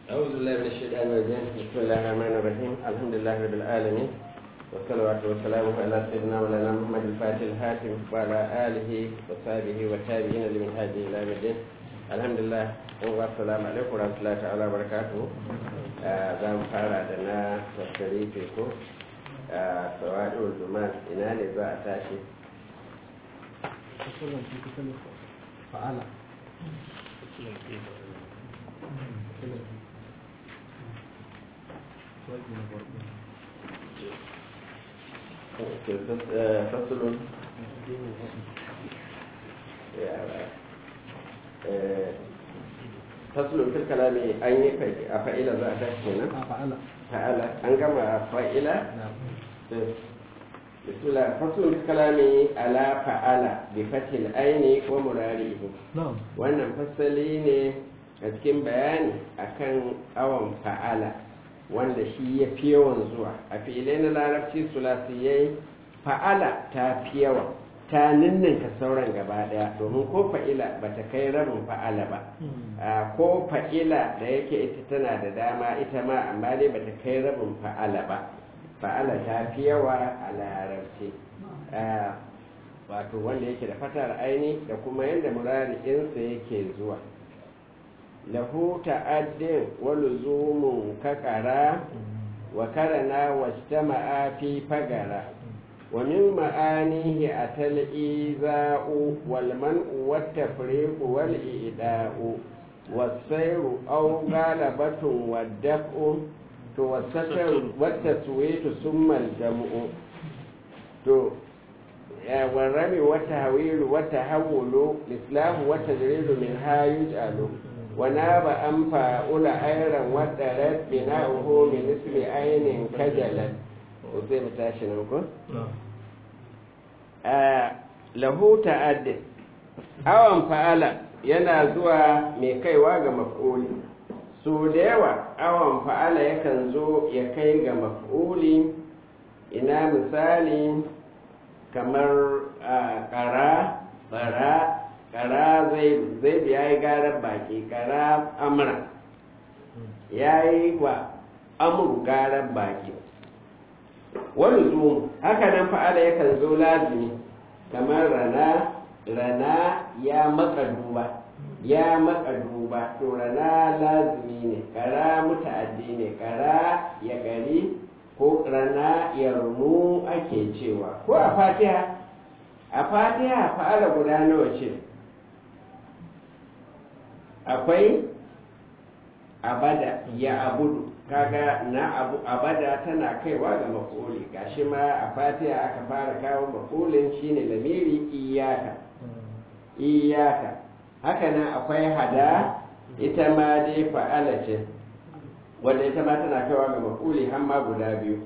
أعوذ بالله من الشيطان الرجيم بسم الله الرحمن الرحيم الحمد لله رب العالمين والصلوات والسلام على سيدنا مولانا محمد الفاتح الحاتم وعلى آله وصحبه والتابعين لمن هذه إلى يوم الدين الحمد لله والسلام عليكم ورحمة الله تعالى وبركاته زام فارع دنا والشريف ko سواء الزمان ina ne za a tashi fa'ala فصل fasulun fil kalami an yi a fa'ila za a tashi kenan fa'ala fa'ala an gama fa'ila bismillah fasulun fil kalami ala fa'ala bi fatil aini wa murarihi na'am wannan fasali ne a cikin bayani akan awon fa'ala wanda shi ya fi yawan zuwa a filai na larabci sulasiyai fa'ala ta fi yawa ta ninninka sauran gaba daya domin ko fa'ila ba ta kai rabin fa'ala ba a ko fa'ila da yake ita tana da dama ita ma amma dai ba ta kai rabin fa'ala ba fa'ala ta fi yawa a larabci wato wanda yake da fatar aini da kuma yadda murari'insa yake zuwa lahu ta'addin wa luzumun kakara wa karana wastama'a fi fagara wa min ma'anihi atal iza'u wal man'u wat tafriqu wal i'da'u wasairu aw galabatun waddaf'u to wasataru wat taswitu summa al jam'u to والرمي والتهويل والتحول الإسلام والتجريد منها يجعل وناب أنفا أولى أيرا ودرت بناؤه من اسم عين كجلت وزي متاشن نقول له تعد أوان فعل yana zuwa mai kaiwa ga maf'uli so da yawa awon fa'ala yakan zo ya kai ga maf'uli ina misali kamar ƙara bara kara zai ya yi garar baki kara amra ya yi wa amur garar baki wani zumu haka nan fa'ala yakan zo lazimi kamar rana rana ya maka duba ya maka duba to rana lazimi ne kara muta'addi ne kara ya gari ko rana ya rumu ake cewa ko a fatiha a fatiha fa'ala guda nawa ce akwai abada ya abudu kaga na abu abada tana kaiwa ga makoli gashi ma a fatiha aka fara kawo makolin shine lamiri iyaka iyaka haka nan akwai hada ita ma dai fa'ala ce wanda ita ma tana kaiwa ga makoli har ma guda biyu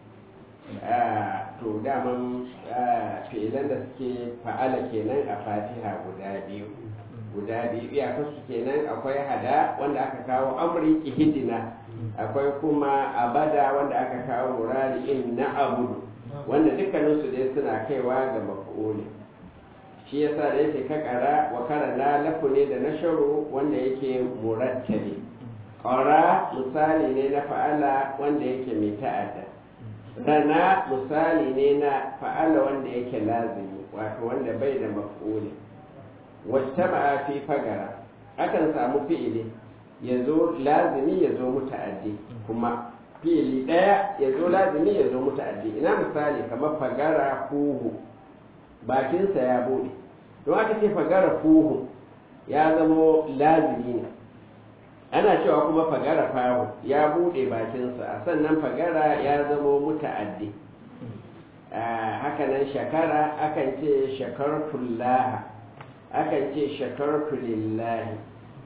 to daman fi'ilan da suke fa'ala kenan a fatiha guda biyu guda biyu iyakarsu kenan akwai hada wanda aka kawo amri ihidina akwai kuma abada wanda aka kawo murari in na abudu wanda dukkaninsu dai suna kaiwa ga maf'uli shi yasa da yake kakara wa karana lafu ne da nasharu wanda yake murattabi ƙara misali ne na fa'ala wanda yake mai ta'adda rana misali ne na fa'ala wanda yake lazimi wato wanda bai da maf'uli wajtama'a fi fagara akan samu fi'ili ya zo lazimi ya zo muta'addi kuma fi'ili ɗaya ya zo lazimi ya zo muta'addi ina misali kamar fagara huhu bakinsa ya buɗe don aka ce fagara huhu ya zamo lazimi ne ana cewa kuma fagara fahu ya buɗe bakinsa a sannan fagara ya zamo muta'addi hakanan shakara akan ce shakartullaha akan ce shakartu lillahi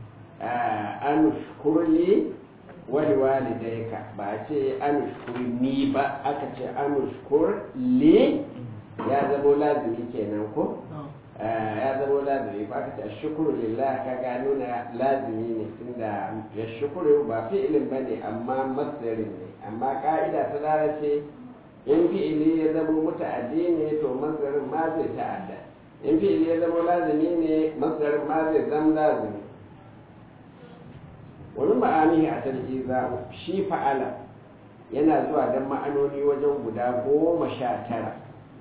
anushkurli wani walidaika ba a ce anushkurni ba aka ce anushkur li ya zamo lazimi kenan ko ya zamo lazimi ba aka ce shukuru lillahi ka ga nuna lazimi ne tunda ya shukuru ba fi'ilin ba ne amma masdarin ne amma ka'ida ta lalace in fi'ili ya zama muta'addi ne to masdarin ma zai ta'adda in fi'ili ya zama lazimi ne masdarin ma zai zama lazimi wani ma'ani a tarjiza shi fa'ala yana zuwa don ma'anoni wajen guda goma sha tara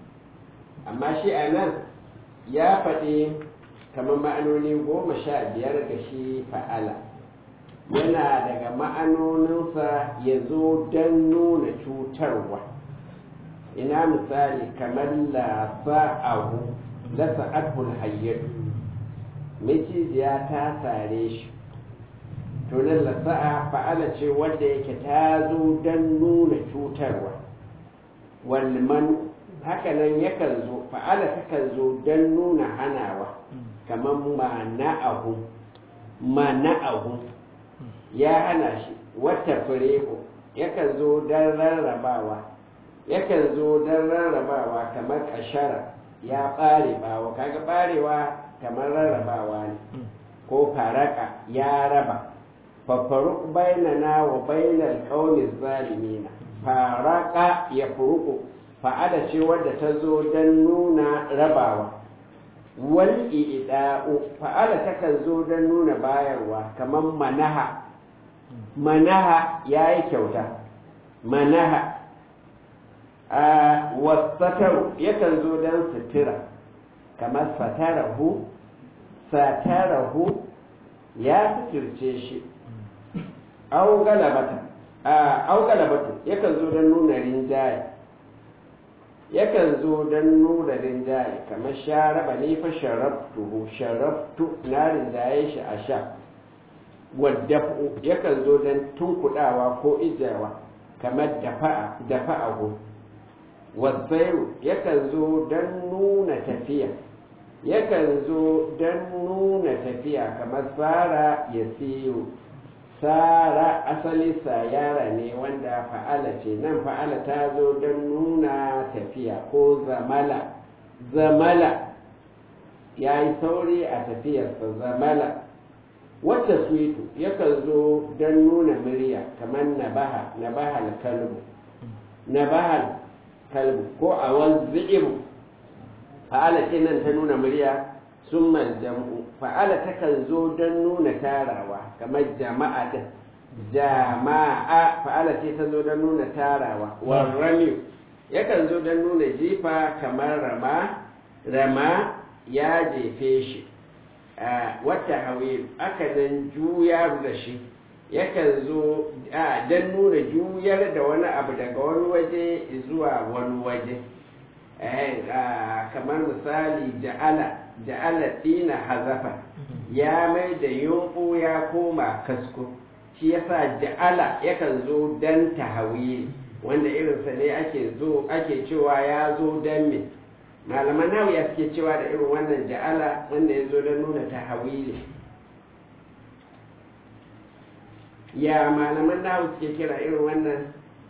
amma shi a nan ya faɗi kamar ma'anoni goma sha biyar ga shi fa'ala yana daga ma'anoninsa ya zo don nuna cutarwa ina misali kamar lasa'ahu lasa'atul hayyadu macijiya ta sare shi tunan lasa'a fa'ala ce wanda yake ta zo don nuna cutarwa walman hakanan yakan zo fa'ala takan zo don nuna hanawa kamar mana'ahu mana'ahu ya hana shi wata fireko yakan zo don rarrabawa yakan zo don rarrabawa kamar kashara ya ɓare bawa kaga ɓarewa kamar rarrabawa ne ko faraka ya raba fafaruk bainana wa bainal qaumi zalimina faraka ya furuku fa'ada ce wadda ta zo don nuna rabawa wal i'da'u fa'ala takan zo don nuna bayarwa kamar manaha manaha yayi kyauta manaha a wasataru yakan zo don sutura kamar satarahu satarahu ya suturce shi au galabata au galabatu yakan zo don nuna rinjaye yakan zo don nuna rinjaye kamar sharaba ne fa sharabtuhu sharabtu na rinjaye shi a sha waddafu yakan zo don tunkudawa ko ijawa kamar dafa'a dafa'ahu wasairu yakan zo don nuna tafiya yakan zo don nuna tafiya kamar tsara ya siyo tsara asali sayara ne wanda fa'ala ce nan fa'ala ta zo don nuna tafiya ko zamala zamala ya yi sauri a tafiyarsa zamala wata suitu yakan zo don nuna murya kamar nabaha nabahal kalbu nabahal kalbu ko a wanzu fa'ala ce nan ta nuna murya sun jam'u fa'ala takan zo don nuna tarawa kamar jama'a din jama'a fa'ala ce ta zo don nuna tarawa warrami yakan zo don nuna jifa kamar rama rama ya jefe shi wata hawi aka nan juyar da shi yakan zo don nuna juyar da wani abu daga wani waje zuwa wani waje kamar misali ja'ala ja'ala dina hazafa ya mai da yunku ya koma kasko shi yasa ja'ala yakan zo dan tahawili wanda irinsa ne ake zo ake cewa ya zo dan me malaman nawa ya suke cewa da irin wannan ja'ala wanda ya zo don nuna tahawili ya malaman nawa suke kira irin wannan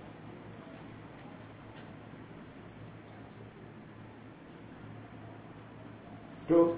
to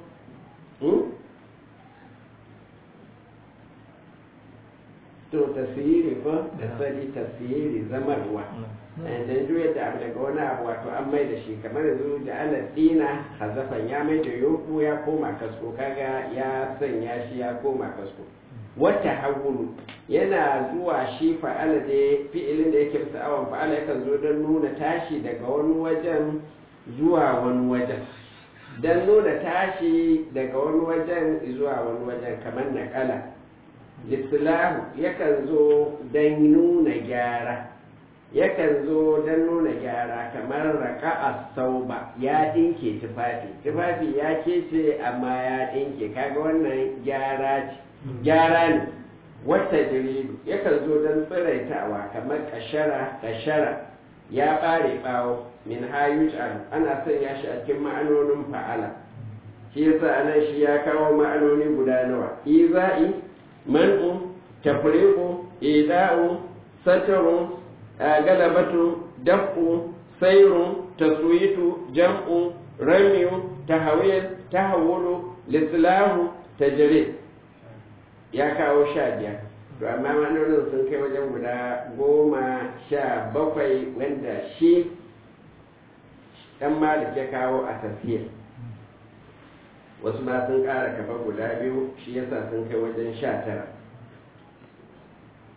to tasiri ko da sani tasiri zamarwa dan juya da abu daga wani abu wato an mai da shi kamar yanzu da ala dina hazafan ya mai da yoko ya koma kasko kaga ya sanya shi ya koma kasko wata hawulu yana zuwa shi fa'ala da fi'ilin da yake bisa awon fa'ala yakan zo don nuna tashi daga wani wajen zuwa wani wajen don nuna tashi daga wani wajen zuwa wani wajen kamar naƙala lislahu yakan zo don nuna gyara yakan zo don nuna gyara kamar raka a sauba ya ɗinke tufafi tufafi ya kece amma ya ɗinke kaga wannan gyara ce gyara ne wata jiridu yakan zo don tsiraitawa kamar kashara kashara ya ɓare ɓawo min hayujan ana sanya shi a cikin ma'anonin fa'ala shi yasa anan shi ya kawo ma'anoni guda nawa iza'i man'u tafriqu ida'u satrun galabatu daf'u sayrun taswitu jam'u ramiyu tahawil tahawulu lislahu tajrid ya kawo sha biyar to amma ma'anonin sun kai wajen guda goma sha bakwai wanda shi dan malik ya kawo a tafiyar wasu ma sun ƙara kafa guda biyu shi yasa sun kai wajen sha tara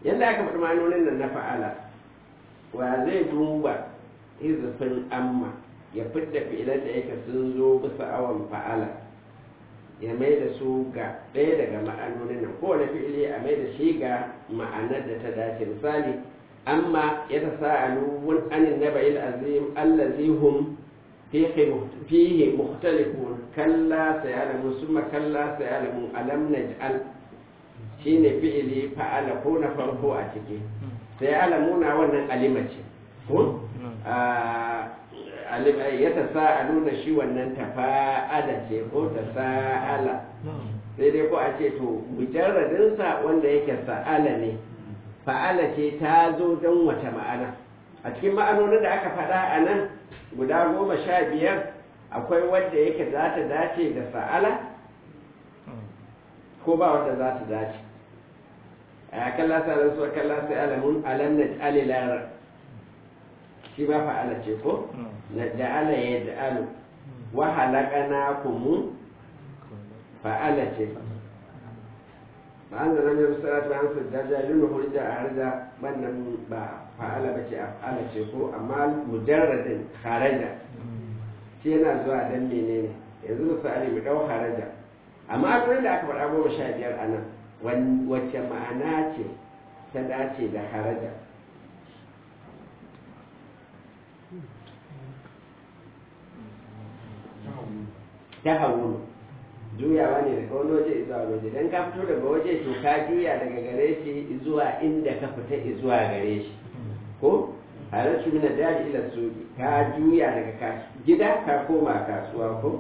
yadda aka faɗi ma'anonin nan na fa'ala wa zai duba izufin amma ya fidda fi'ilan da yake sun zo bisa awon fa'ala ya mai da su ga ɗaya daga ma'anonin nan kowane fi'ili a mai da shi ga ma'anar da ta dace misali amma ya ta sa'alu wun anin na bayil azim allazi hum fihi mukhtalifun kalla sayalamu summa kalla sayalamu alam naj'al shine fi'ili fa'ala ko na farko a ciki sayalamuna wannan alima ce ko ya ta sa'alu da shi wannan tafa'ala ce ko ta sa'ala sai dai ko a ce to mujarradinsa wanda yake sa'ala ne fa'ala ce ta zo don wata ma'ana a cikin ma'anonin da aka faɗa a nan guda goma sha biyar akwai wanda yake za ta dace da sa'ala ko ba wanda za ta dace a kalla sa'ala su kalla sa'ala mun alam na alilar shi ma fa'ala ce ko na ja'ala ya ja'alu wa halakana kumu fa'ala ce ba an zana mai musalatu an su jaja lulu hujja a harja wannan ba fa'ala ba ce fa'ala ce ko amma mujarradin haraja shi yana zuwa dan menene yanzu misali mu dau haraja amma akwai da aka faɗa goma sha biyar a nan wacce ma'ana ce ta dace da haraja ta hauru juyawa ne daga wani waje zuwa waje dan ka fito daga waje to ka juya daga gare shi zuwa inda ka fita zuwa gare shi ko halarci mina dari ila suki ka juya daga gida ka koma kasuwa ko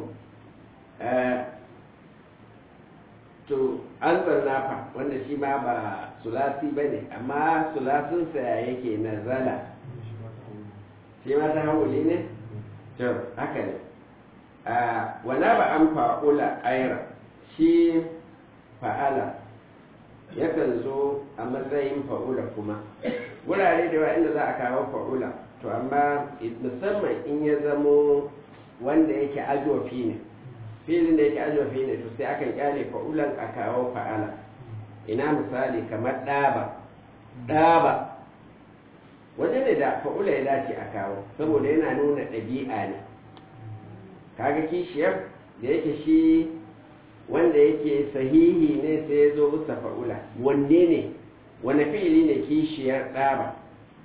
to an fa wanda shi ma ba sulasi ba ne amma sulasinsa yake nazala shi ma ta hauli ne to haka ne wana ba an fa'ula aira shi fa'ala yakan zo a matsayin fa'ula kuma wurare da yawa inda za a kawo fa'ula to amma musamman in ya zamo wanda yake ajofi ne filin da yake ajofi ne to sai akan kyale fa'ulan a kawo fa'ala ina misali kamar ɗaba ɗaba waje ne da fa'ula ya dace a kawo saboda yana nuna ɗabi'a ne kaga kishiyar da yake shi wanda yake sahihi ne sai ya zo bisa fa'ula wanne ne wane fi'ili ne kishiyar ɗaba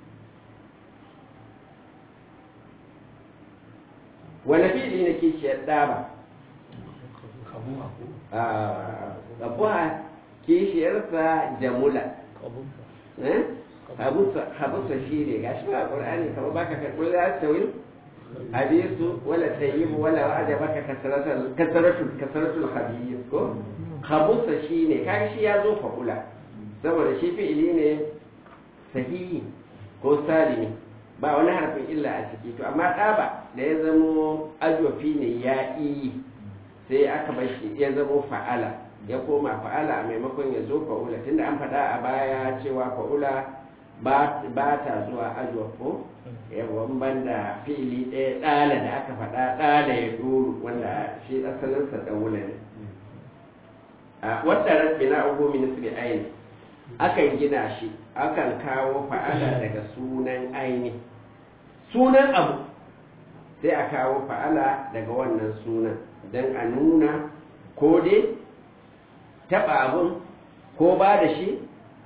wane fi'ili ne kishiyar ɗaba abuwa kishiyarsa jamula habusa shi ne ga shi ba ƙulani kama baka karɓar za ta wil hadisu wala tayyibu wala wa'ada baka kasaratul kasaratul kasaratul hadis ko habusa shi ne kaga shi ya zo fa'ula saboda shi fi'ili ne sahihi ko salimi ba wani harfin illa a ciki to amma ɗaba da ya zamo ajofi ne ya iyi sai aka bar shi ya zamo fa'ala ya koma fa'ala a maimakon ya zo fa'ula tunda an faɗa a baya cewa fa'ula ba ta zuwa ajwafo yawon banda fili ɗaya ɗala da aka faɗa ɗala ya duru wanda shi asalinsa ɗaula ne a wadda rabbi na ugu ministry aini akan gina shi akan kawo fa'ala daga sunan aini sunan abu sai a kawo fa'ala daga wannan sunan don a nuna ko dai taɓa abin ko ba da shi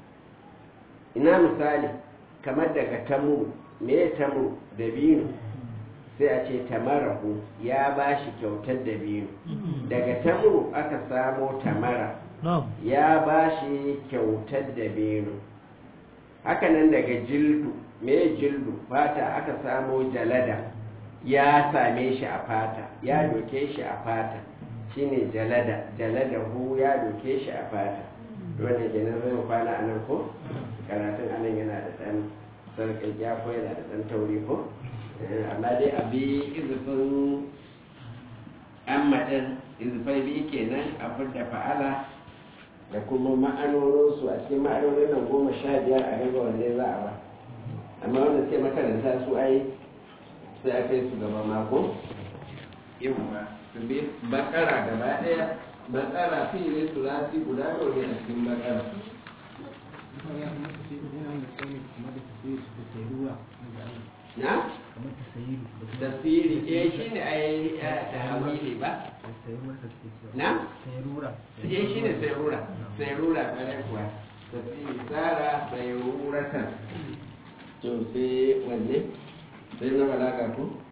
ina misali kamar daga tamu me tamu dabino sai a ce tamarahu ya ba shi kyautar dabino daga tamu aka samo tamara ya ba shi kyautar dabino hakanan daga jildu me jildu fata aka samo jalada ya same shi a fata ya doke shi a fata shine jalada jaladahu ya doke shi a fata wanda ke nan zai kwana a nan ko karatun a nan yana da ɗan sarƙaƙiya ko yana da ɗan tauri ko amma dai a bi izufin an maɗin izufai biyu kenan a fidda fa'ala da kuma ma'anoninsu a cikin ma'anonin nan goma sha biyar a gaba wanda za a ba amma wanda sai makaranta su ai sai a kai su gaba mako yau ba su bi bakara gaba ɗaya bakara fiye su lati guda da wani a cikin bakara na kamar ta sayi tasiri eh shine ai tawili ba sayi ruwa ta suke cewa na sayi rura eh shine sai rura sai rura bare kuwa tasiri tsara sai ruratan to sai wanne sai na balaga ko